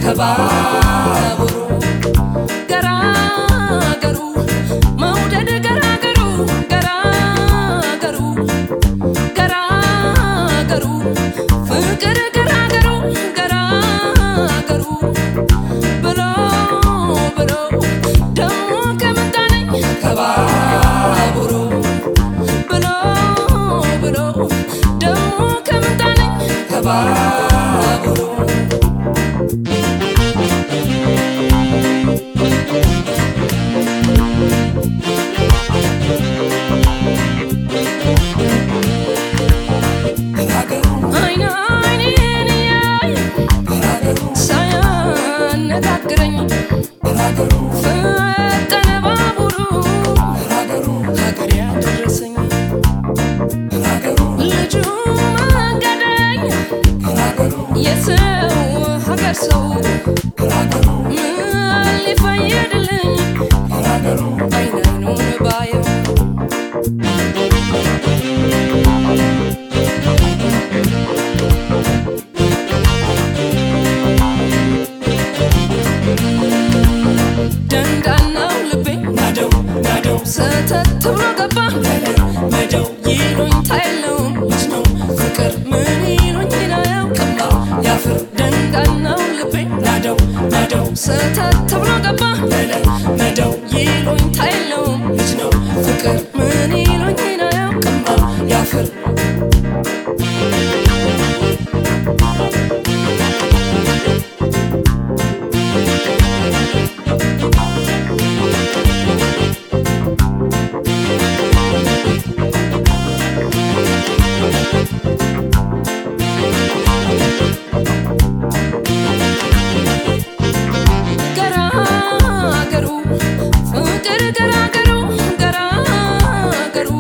ከባቡሩ ገራገሩ መውደድ ገራገሩ ገራገሩ ገራገሩ ፍቅር ገራገሩ ገራገሩ ብሎ ብሎ ደሞ ከምጣነኝ ከባቡሩ ብሎ ብሎ ደሞ ከምጣነኝ ከባቡሩ አይን አይኔን እያየ ሳያነጋግረኝ ፈጠነ ባቡሩ ሀገር ያደረሰኝ ልጁ መንገደኛ የሰው ሀገር ሰው ምን ሊፈይድልኝ አይን አይኑን ባየው ደንዳናው ልቤ ናደው ናደው ሰተት ብሎ ገባ መደው ይሉኝ ታየለውም ልጅ ነው ፍቅር ምን ይሉኝ አያውቅም ያፍር ደንዳናው ልቤ ናደው ናደው ሰተት ብሎ ገባ መደው ይሉኝ ታየለውም ልጅ ነው ፍቅር ምን ይሉኝ አያውቅም ያፍር ገራገሩ ፍቅር ገራገሩ ገራገሩ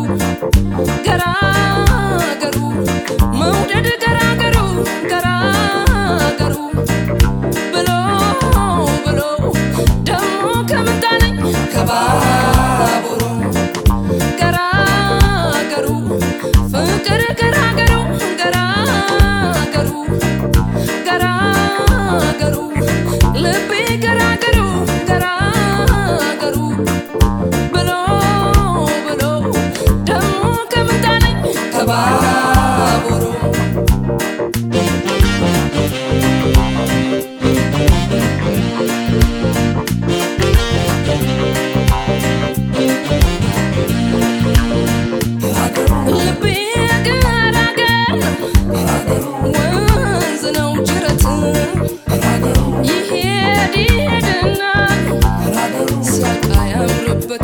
ገራገሩ መውደድ ገራገሩ ገራገሩ ብሎ ብሎ ደሞ ከምጣነኝ ከባቡሩ ገራገሩ ፍቅር ገራገሩ ገራገሩ ገራገሩ ልቤ ገራገሩ ገራገሩ ብሎ ብሎ ደሞ ከምጣነኝ ከባቡሩ ልቤ ገራገር ወንዝ ነው ጅረት ይሄድ ይሄድና ሲያልቅ አያምርበት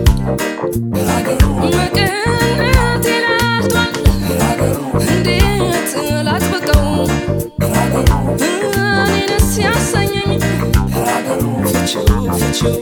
መቀነት ይላልቷል እንዴት ላጥብቀው እኔንስ ያሰኘኝ ፍቺው ፍቺው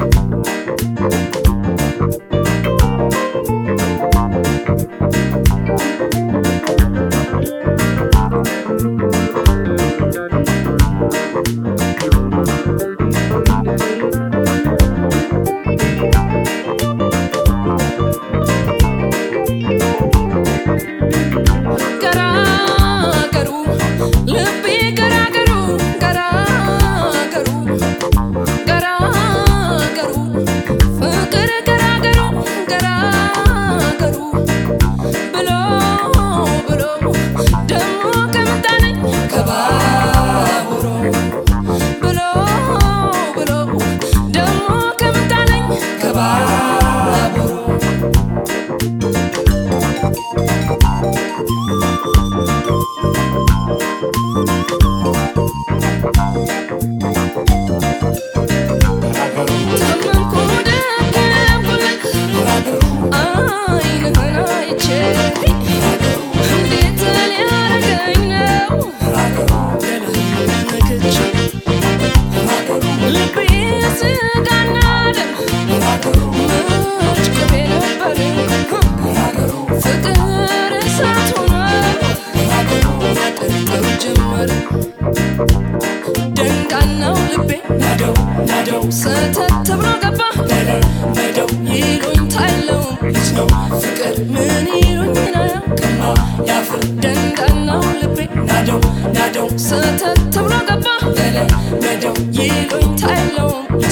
ገራገሩ ልቤ ገራገሩ ገራገሩ ገራገሩ ፍቅር ገራገሩ ገራገሩ ብሎ ብሎ ደሞ ከምጣነኝ ከባቡሩ ብሎ ብሎ ደሞ ከምጣነኝ ከባቡሩ ታመንኩ ደገምኩልህ አይንህን አይቼ እንዴት ሊያረገኝ ነው ገላህን ነክቼ ልቤ ስጋና ደም መች ቅቤ ነበር ፍቅር እሳት ሆኖ ያቀልጠው ጀመር ደንዳናው ልቤ ናደው ናደው ሰተት ብሎ ገባ መደው ይሉኝ ታየለውም ልጅ ነው ፍቅር ምን ይሉኝ አያውቅም ያፍር ደንዳናው ልቤ ናደው ናደው ሰተት ብሎ ገባ ነደው ይሉኝታ የለውም